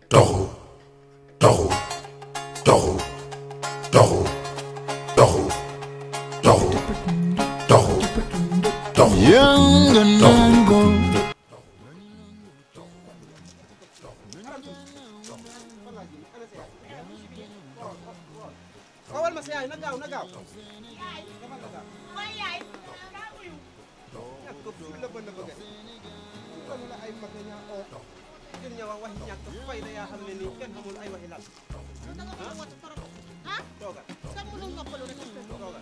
toxu toxu toxu toxu toxu toxu toxu toxu Yanga nango xawal ma sa yaay na gaaw na gaaw mooy yaay daa uyu ñàkk ko ful la bën a bëgg kon la ay mag ñaa oo jën ña wax waxi ñàkk fay da yaa xam ne nii kenn xamul ay waxi lan ah toogal sa mënul noppalu rek toogal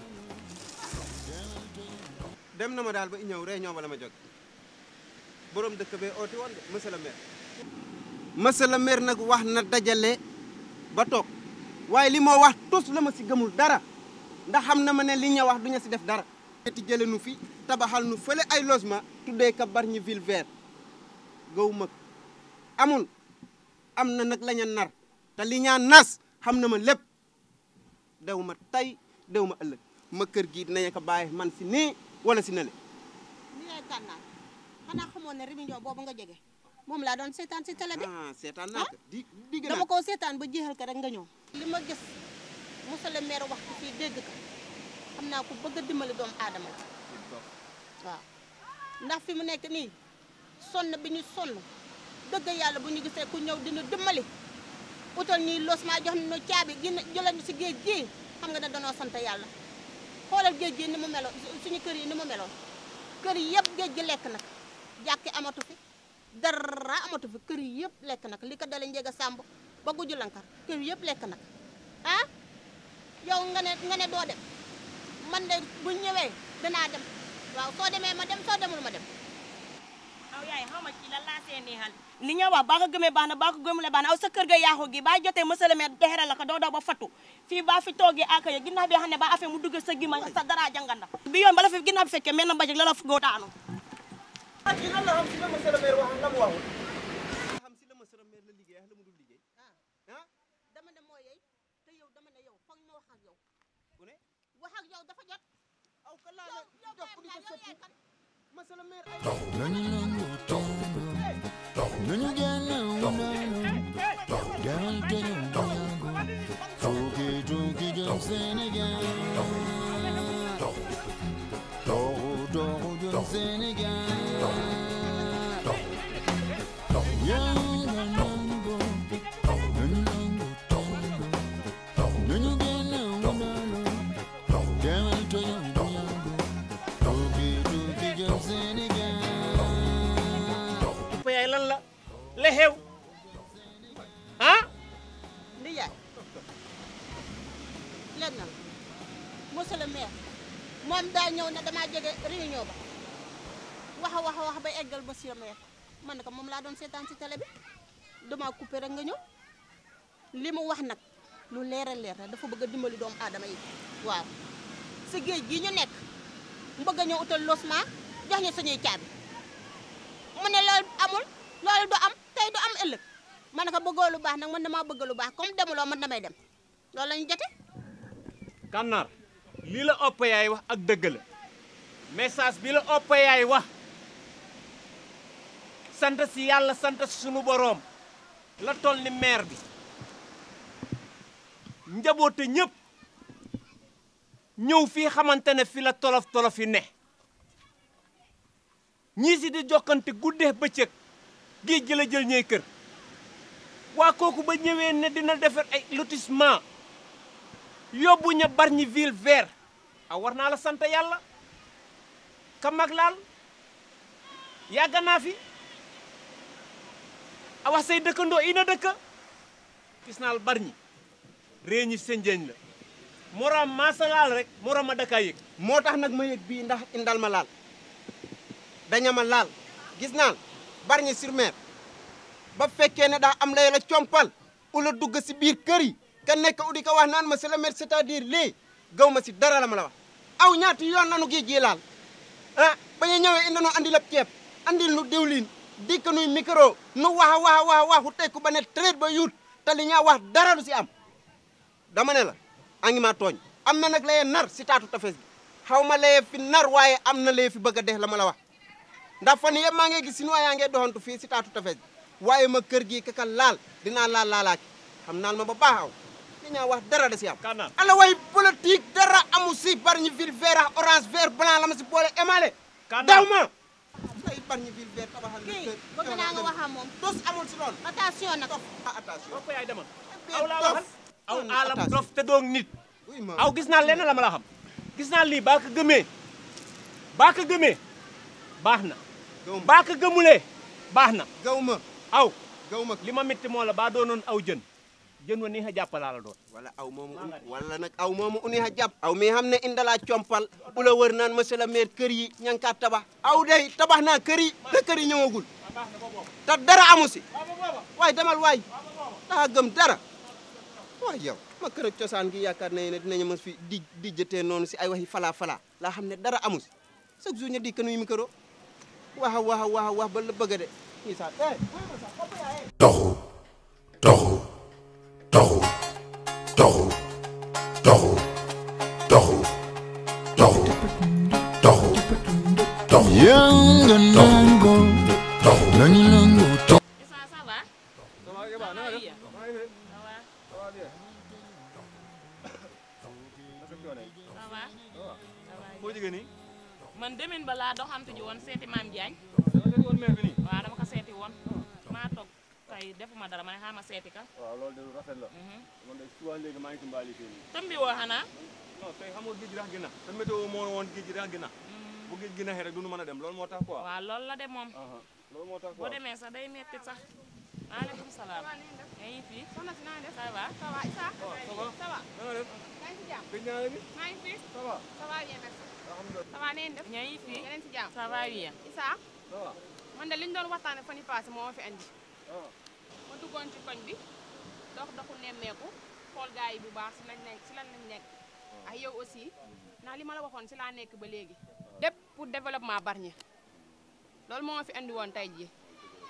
dem na ma daal ba ñëw réunion ba la ma jóg borom dëkk bee ooti woon de monsieur le maire monsieur le maire nag wax na dajale ba toog waaye li moo wax tus la ma si gëmul dara ndax xam na ma ne li ñu wax duñu si def dara ti jële nu fi tabaxal nu fële ay logement tuddee ka Bargny ville vert gaw mag amul am na nag laña nar te li ñaa nas xam na ma lépp dew ma tey dew ma ëllëg ma kër gii dinañu ko bàyyi man si nii wala si nale ni ngay gànnaar xanaa xamoon ne réunion boobu nga jege moom laa doon seetaan si télé bi ah seetaan naa ko di digg naa dama ko seetaan ba jeexal ko rek nga ñëw li ma gis monsieur le maire wax ko fii dégg ko xam naa ko bëgg a dimbali doomu aadama la waaw ndax fi mu nekk nii sonn bi ñu sonn dëgg yàlla bu ñu gisee ku ñëw dina dimbali utal ñuy losement jox ñu caabi gin jëlal ñu si géej gii xam nga ne danoo sant yàlla xoolal géej gi ni mu meloon suñu kër yi ni mu meloon kër yi yëpp géej gi lekk nag jàkki amatu fi dara amatu fi kër yi yëpp lekk nag li ko dale njega sàmb ba guju lankar kër yi yëpp lekk nag ah yow nga ne nga ne doo dem man de bu ñëwee danaa dem waaw soo demee ma dem soo demul ma dem aw yaay xaw ma ci lan laa see neexal li nga wax baa ko gëmee baax na baa ko gëmulee baax na aw sa kër ga yaaxu gi baa jotee monsieur le maire dexere la ko doo daw ba fattu fii baa fi toogee ak ya ginnaaw bi xam ne ba affaire mu dugg sa gima sa dara janganda bi yoon bala fi ginnaaw bi fekkee mel na mbajik la la fugoo daanu ak lan la xam si la monsieur le maire wax la mu waxul xam si la monsieur le maire la liggéey ak la mu dul liggéey ah dama ne moo yey te yow dama ne yow foog ñu wax ak yow ku ne wax ak yow dafa jot aw ka laa yow la yow jox di ko yow yaay sëpp kan monsieur le maire ay Nanu nango tango Nanu gana unano Garal tenu nango Toki toki jam Senegal Togo togo jam Senegal Yanga nango Nanu nango tango Nanu gana unano Garal tenu nango Toki toki jam Senegal pa yaay lan la la xew ah li yaay leen na la monsieur le maire moom daa ñëw ne damaa jege réunion ba wax a wax a wax ba eggal monsieur le maire man ne ko moom laa doon seetaan si télé bi dama coupé rek nga ñëw li mu wax nag lu leer a leer la dafa bëgg a dimbali doomu aadama yi waaw si géej gi ñu nekk mu bëgg a ñëw utal losement jox ñu suñuy caabi mu ne loolu amul loolu du am tey du am ëllëg ma ne ko bëggoo lu baax nag man damaa bëgg lu baax comme demuloo man damay dem loolu la ñu jote kànnaar lii la opp yaay wax ak dëgg la message bi la opp yaay wax sant si yàlla sant si sunu boroom la toll ni maire bi njaboote ñëpp ñëw fii xamante ne fi la tolof tolof yi ne ñii si di jokkante guddee bëccëg géej gi la jël ñey kër waa kooku ba ñëwee ne dina defar ay lotissement yóbbu ña Bargny ville vert a war naa la sant yàlla ka mag laal yàgg naa fi a wax say dëkkandoo ina dëkka gis naal Bargny réew ñi senjeeñ la moroom maasa laal rek moroom a dëkkaa yëg moo tax nag ma yëg bii ndax indal ma laal daña ma laal gis naan Bargny sur Mer ba fekkee ne daa am lay la compal ula dugg si biir kër yi ka nekk udi ko wax naan monsieur le maire c'est-à-dire lii gaw ma si dara la ma la wax aw ñaati yoon nanu géej gi laal ah ba ñu ñëwee indi nu andi lépp ceeb andil nu diwlin dikk nuy micro nu wax a wax a wax a waxu tekku ba ne traite ba yuut te li ñaa wax dara du si am dama ne la a ngi maa tooñ am na nag laye nar si taatu tafes bi xaw ma laye fi nar waaye am na laye fi bëgg a dee la ma la wax ndax fan yëpp maa ngi gis sinuwaa yaa ngi doxantu fii si taatu tafes bi waaye ma kër gi kaka laal dinaa laal laalaaki xam naan ma ba baax aw li ñaa wax dara da si am Kana. ala way politique dara amu si Bargny ville vert ak orange vert blanc la ma si boole émalé Kana. daw ma ay Bargny ville vert tabaxal na kii kër bëgg naa nga wax ak moom dos amul si loolu attention nag ah attention Papa yaay demal Bien aw laa dof. waxal aw Non, alam attention. dof te doog nit oui ma aw gis naa lenn la ma la xam gis naa lii baa ko gëmee baa ko gëmee baax na gaw ma baa ko gëmulee baax na gaw ma aw gaw ma li ma métti moo la baa doonoon aw jën jën wa nii xa jàppalaa la doon wala aw moomu wala nag aw moomu uni ha jàpp aw mi xam ne indala compal ula wër naan monsieur le maire kër yi ña nga kaa tabax aw day tabax naa kër yi te kër yi ñëwagul te dara amu si waay demal waay daa gëm dara waay yow ma kër ak cosaan gi yaakaar nañu ne dinañu mës fi di di jëtee noonu si ay waxi fala fala laa xam ne dara amu si chaque jour ñu di ka nuyu micro waxa waxa waxa wax ba la bëgg de ñii sax eh toxu toxu toxu toxu toxu toxu toxu toxu toxu Yanga nango, toxu nani nango, to. Issa ça va ça va foo jógee nii man demin ba laa doxantu ji woon seeti maam Diagne danga seeti woon maire bi nii waaw dama ko seeti woon maa toog kay defuma dara ma ne xaaral ma seeti ka waaw loolu de lu rafet la man de souvent léegi maa ngi ci mbaali fii nii tëmbi woo xanaa non tey xam nga géej gi rax gi na te météo moo woon géej gi rax gi na bu géej gi naxee rek du nu mën a dem loolu moo tax quoi waaw loolu la de moom aha loolu moo tax boo quoi demee sax day metti sax maaleykum salaam yaa ngi fi soxna si naa def ça va ça va Issa ça va ça va na nga def yaa ngi si jàmm gëj naa la gi maa ngi fi ça va ça va bien merci alhamdulilah ça va neen def yaa ngi fi yeneen si jàmm ça va bien Issa ça va man de li ñu doon waxtaane fan yi passé moo ma fi andi ah ma duggoon ci koñ bi dox doxu nemmeeku xool gars yi bu baax si lañ nekk si lan lañ nekk ak yow aussi ndax li ma la waxoon si laa nekk ba léegi lépp pour développement Bargny loolu moo ma fi andi woon tey jii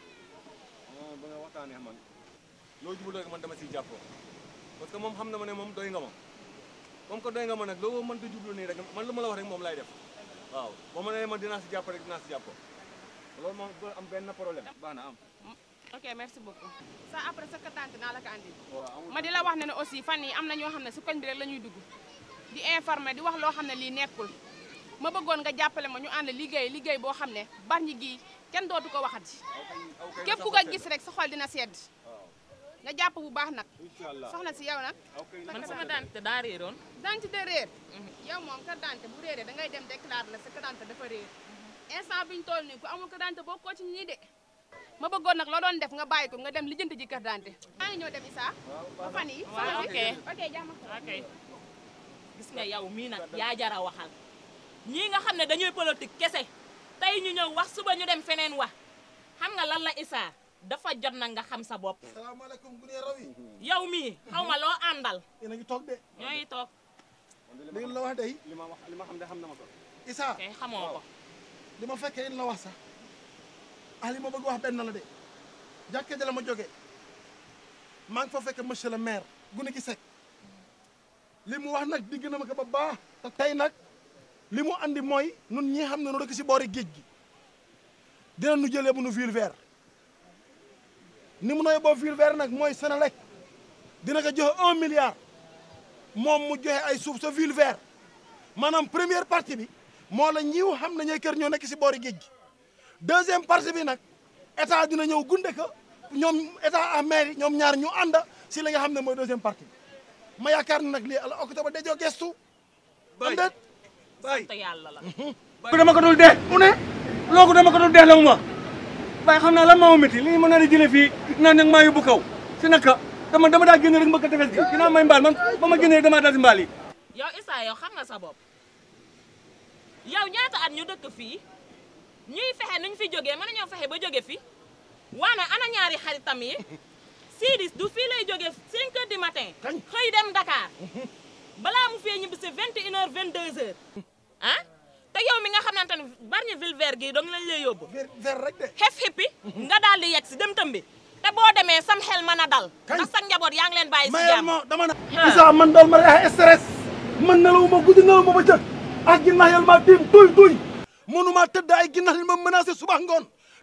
ah ba nga waxtaanee man loo jublu rek man dama siy jàppoo parce que moom xam na ma ne moom doy nga ma comme que doy nga ma nag loo mënta jublu nii rek man lu ma la wax rek moom lay def waaw boo ma nee man dinaa si jàpp rek dinaa si jàppoo loolu moom du am benn problème baax na am ok merci beaucoup ça après sa tante naa la ko andi waaw amul ma di la wax ne ne aussi fan yi am na ñoo xam ne si koñ bi rek la ñuy dugg di informer di wax loo xam ne lii nekkul ma bëggoon nga jàppale ma ñu ànd liggéey liggéey boo xam ne Bargny gii kenn dootu ko waxati aw kay képp ku ko gis rek sa xol dina sedd nga jàpp bu baax nag incha allah soxna si yow nag aw kay man sama dante daa réeroon dentité réer yow moom carte d'identité bu réeree da ngay dem déclarer la sa carte d'identité dafa réer instant bi ñu toll nii ku amul carte d'identité boo ko ci ñii de ma bëggoon nag loo doon def nga bàyyi ko nga dem lijjanti ji carte d'identité maa ngi ñëw dem Issa ba fan yi waaw soxna ok si ok jàmm ok gis nga yow mii nag yaa jara waxal ñii nga xam ne dañuy politique kese tey ñu ñëw wax suba ñu dem feneen wax xam nga lan la Issa dafa jot nag nga xam sa bopp salaamaaleykum gu ne raw yi yow mii xaw ma loo àndal yéen a ngi toog de ñooy toog li ngeen la wax day li ma wax li ma xam ne xam na ma ko Issa kay xamoo ko li ma fekkee yéen la wax sax ah li ma bëgg wax benn la de jàkkee ja la ma jógee maa ngi fa fekk monsieur le maire gune gi sekk li mu wax nag digg na ma ko ba baax te tey nag li mu andi mooy nun ñi xam ne nu dëkk si boori géej gi dina nu jëlee bu nu ville vert ni mu noy boo ville vert nag mooy Senelec dina ko joxe un milliard moom mu joxe ay suuf sa ville vert maanaam première partie bi moo la ñiw xam ne ñooy kër ñoo nekk si boori géej gi deuxième partie bi nag état dina ñëw gunde ko ñoom état ak maire yi ñoom ñaar ñu ànd si li nga xam ne mooy deuxième partie bi ma yaakaar ne nag lii ala octobre dajoo gestu am déet bay te yàlla la ko dama ko dul dee mu ne loogu dama ko dul dee la mu ma waaye xam naa lan moo métti li mën naa di jëlee fii naan nag maa yóbbu kaw si naka dama dama daa génne rek mbëkk tefes gi ginnaaw may mbaal man ba ma génnee damaa daal si mbaal yi yow Issa yow xam nga sa bopp yow ñaata at ñu dëkk fii ñuy fexe nuñ fi jógee mën nañoo fexe ba jóge fi waane ana ñaari xaritam yi Sidis du fii lay jóge 5 heures du matin Kañ? xëy dem Dakar balaa mu fee ñibbi si 21 heures 22 heures ah te yow mi nga xamante ne Bargny ville vert gii dong lañ lay yóbbu ver ver rek de xef xippi nga daal di yegg si dem tëmbi te boo demee sam xel mën a dal Kañ? ndax sa njaboot yaa ngi leen bàyyi si mayal jàmm ma dama na Ah. Issa man daal ma ay stress man nelawu ma guddi nelawu ma ba jëkk ak ginnax yal ma tiim tuy tuy mënuma tëdd ay ginnax li ma menacé suba ngoon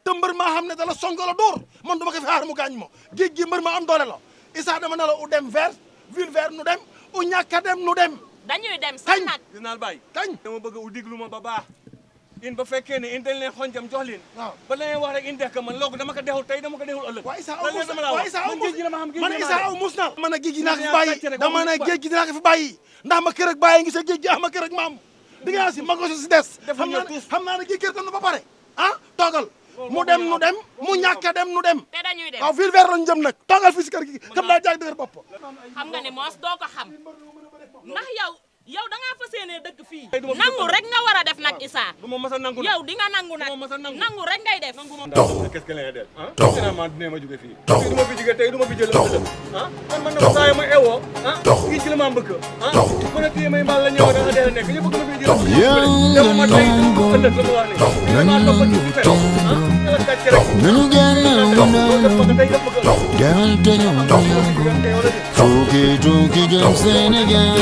te mbër maa xam ne dala song la dóor man duma ko fi xaar mu gaañ ma géej gi mbër ma am doole la Issa dama ne la u dem vert ville vert nu dem u ñàkk a dem nu dem dañuy dem sax kañ nag dinaa bàyyi kañ dama bëgg u diglu ma ba baax in ba fekkee ne in dañ leen xonjam jox leen waaw ba la leen wax rek in def ka man loolu dama ko dexul tey dama ko dexul ëllëg waa Issa aw lan mus dama la waa wax Issa aw man mus géej gi dama xam géej man gi Issa dama aw mus na man a géej gi naa ko fi yaa bàyyi sàcc rek, dama waxuñu ne ko géej gi dinaa ko fi bàyyi ndax ma kër ak bàyyi ngi sa géej gi ah ma kër ak maam di nga si ma ko si des xam Defuñu naa ne tous. xam naa ne kii kër tam na ba pare ah toogal mu dem nu dem mu ñàkk a dem nu dem te dañuy dem waaw ville vert lañu jëm nag toogal fii si kër gi kam daa jaag dëgër bopp xam nga ne moos doo ko xam ndax yow yow da ngaa fas yéenee dëkk fii Tey du ma fi nangu dëkk. rek nga war a def nag Issa du ma mës a nangu yow di nga nangu nag du ma mës a nangu. nangu rek ngay def Doxu. qu'est-ce que lay def ah Doxu. finalement dina ma jóge fii Doxu. du ma fi jóge tey du ma fi jël Doxu. ah man man na ma saa yi ma ewoo ah Doxu. kii ci la ma mbëkk ah Doxu. mën a téye may mbaal la ñëw da nga dee nekk ñu bëgg ma fi jël Doxu. dama ma tey dama ëllëg la ma wax Doxu. ni dama topp ci fi fekk ah dama kàcce rek nanu génn loolu def ko tey def ko ëllëg demal te ñëw tey wala déet tukki tukki jëm Sénégal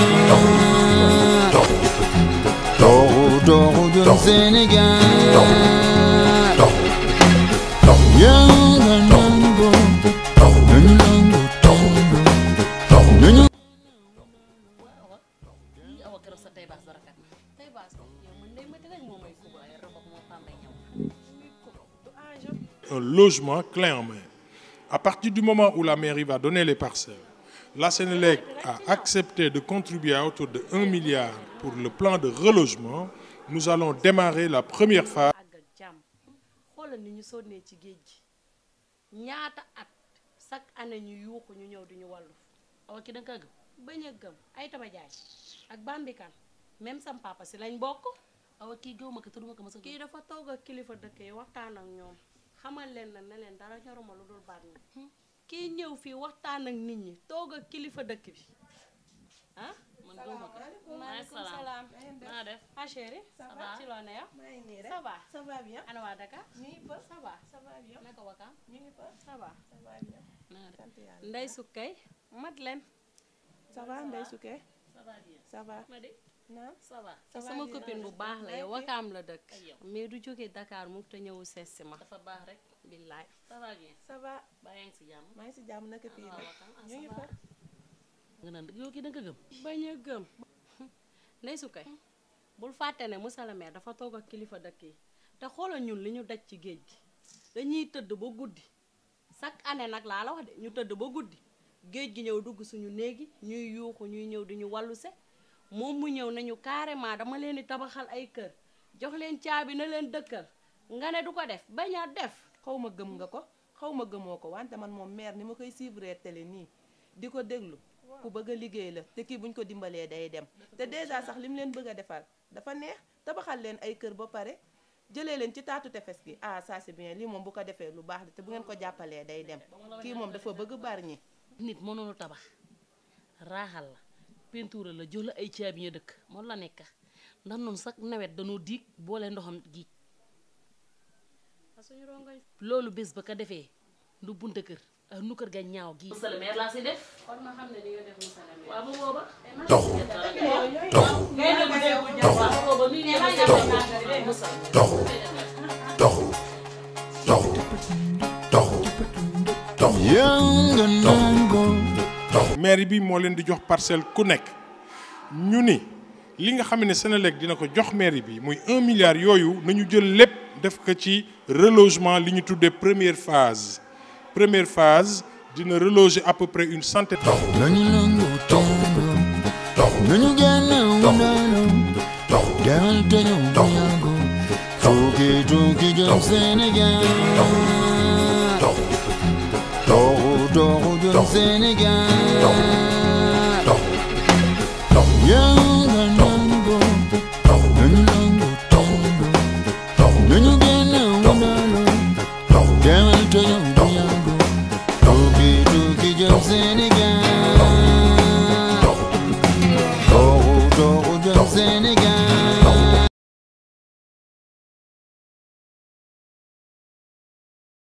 toxu toxu jëm Sénégal yàlla nangu nanu nangu tango nanu awa keroog sa tey baas dara kat tey baas ko yow man day métti rek moo may kuba ay robot moo tàmbay ñëw un logement clé en main. À partir du moment où la mairie va donner les parcelles, la Sénélec a accepté de contribuer à autour de 1 milliard pour le plan de relogement. Nous allons démarrer la première phase. àgg ak jàmm xoolal ni ñu sonnee ci géej gi ñaata at chaque année ñu yuuxu ñu ñëw di ñu wàllu awa ki da nga gëm bañ a gëm ay taba jaay ak bambikan même sam papa si lañ bokk awa kii gëw ma ko te duma ko mës a kii dafa toog ak kilifa dëkk yi waxtaan ak ñoom xamal leen na ne leen dara ñoruma lu dul baat ñi kii ñëw fii waxtaan ak nit ñi toog ak kilifa dëkk bi ah man gëw ma ko maaleykum salaam naa def ah chéri ça va ci loo ne yow maa ngi nii rek ça va ça va bien ana waa Dakar ñu ngi fa ça va ça va bien naka wakaam ñu ngi fa ça va ça va bien naa def sant yàlla Ndey Sukkay mat leen ça va Ndeye Souké ça va bien ça va ma di naam ça va Ça va sama bien. copine bu baax la yow Ok. wakaam la dëkk Ay yow. mais du jógee Dakar mu te ñëwu sees si ma dafa baax rek billaay ça va bien ça va baa yaa ngi si jàmm maa ngi si jàmm naka fii waaw nii wakaam ah ñu ngi ça fa va nga naan yow kii da nga gëm bañ a gëm Ndey Sukkay bul fàtte ne monsieur le maire dafa toog ak kilifa dëkk yi te xoolal ñun li ñu daj ci géej gi dañuy tëdd ba guddi chaque année nag laa la wax de ñu tëdd ba guddi géej gi ñëw dugg suñu néegi ñuy yuuxu ñuy ñëw di ñu wàllu se moom mu ñëw nañu carrément dama leen di tabaxal ay kër jox leen caabi na leen dëkkal nga ne du ko def bañ a def xaw ma gëm nga ko xaw ma gëmoo ko wante man moom maire ni ma koy suivre télé nii di ko déglu ku bëgg a liggéey la te kii buñ ko dimbalee day dem te déjà sax li mu leen bëgg a defal dafa neex tabaxal leen ay kër ba pare jëlee leen ci taatu tefes gi ah ça c'est bien lii moom bu ko defee lu baax la te bu ngeen ko jàppalee day dem kii moom dafa bëgg bari ñi nit mënoonu tabax raaxal la peinture la jox la ay caabi ñu dëkk moom la nekk ndax noonu sax nawet dañoo diig boole ndoxam giij loolu bés ba ko defee ndu bunta kër ak nu kër ga ñaaw gii monsieur le maire laa si def kon ma xam ne di nga def monsieur le maire waaw bu booba Doxu. Doxu. ngay dégg déggu jàpp waaw bu booba nuy ngeen def monsieur Doxu. Doxu. Doxu. Doxu. Doxu. yàlla nangu mairie bi moo leen di jox parcelle ku nekk ñu ni li nga xam ne Sénélec dina ko jox mairie bi muy un milliard yooyu nañu jël lépp def ko ci relogement li ñu tuddee première phase première phase dina reloger à peu près une centaine. nanu nangu tango nanu génn wundalu demal te ñëw nangu tukki tukki jëm Sénégal toxu toxu jëm Sénégal yàlla